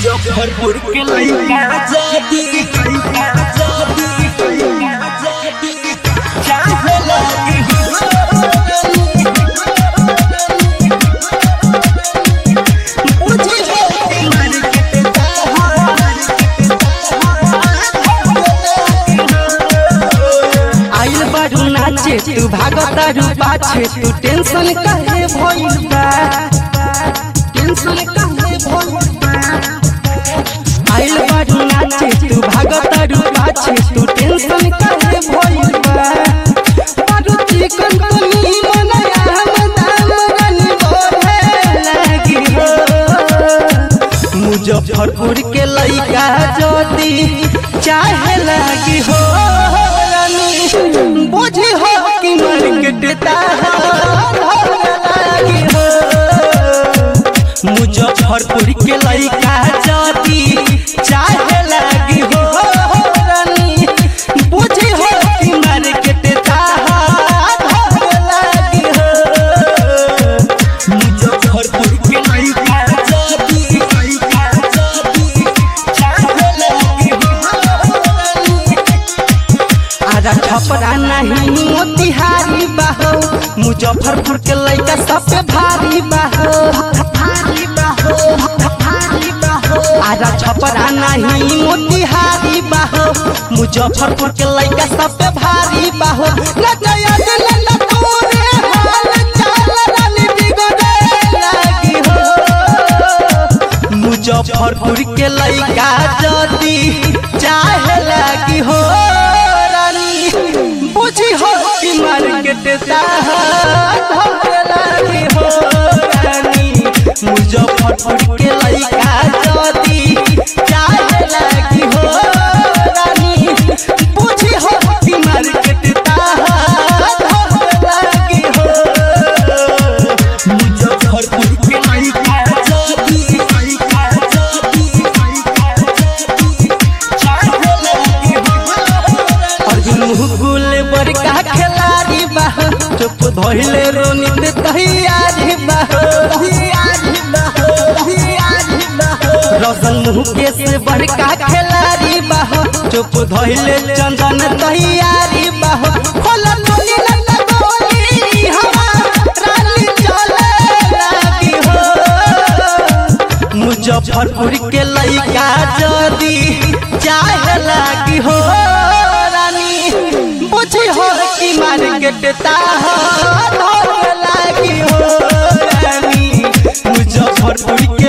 मुजफ्फरपुर के लइका जादी लइका जादी लइका जादी चाहे लगी मुझे मर के आइल बारू नाचे तू भागतारू पाछे तू टेंशन काहे भइल बा टेंशन काहे भइल बा आइल बारू नाचे तू भागतारू पाछे तू टेंशन काहे भइल बा बारू चिकन तनी मनया हम दाम रनी बोले लागी हो मुजफ्फरपुर के लइका ज्योति चाहे लागी हो रानी बुझी हो कि मार्केट लागी हो मुजफ्फरपुर के लइका ज्योति चाहे लागी हो रानी बुझी हो कि मार्केट लागी हो मुजफ्फरपुर के लइका जादी लइका जादी चाहे लगी आजा छपरा नहीं मोतिहारी बाहो मुजफ्फरपुर के लइका सब पे भारी बाहो भारी बाहो भारी बाहो आजा छपरा नहीं मोतिहारी बाहो मुजफ्फरपुर के लइका सब पे भारी बाहो न जया दिल न तोरे हाल चाल रानी बिगड़े लागी हो मुजफ्फरपुर के लइका जदी चाहे लागी हो रानी बुझी हो कि मार्केट लागी हो रानी मुजफ्फरपुर के लइका जदी चाहे लागी हो रानी बुझी हो कि मार्केट लागी हो मुजफ्फरपुर के लइका जादी लइका जादी लइका जादी चाहे लगी अर्जुन मुकुल बड़का खिलाड़ी बाह चुप धोइले रोनित तैयारी बाह रौशन मुकेश बड़का खिलाड़ी बाह चुप धोइले चंदन तैयारी बाह खोल टोली लंदा गोली हवा रानी चले लागी हो मुजफ्फरपुर के लइका जदी चाहे लागी हो रानी बुझी हो कि मार्केट ताह लागी हो रानी मुजफ्फरपुर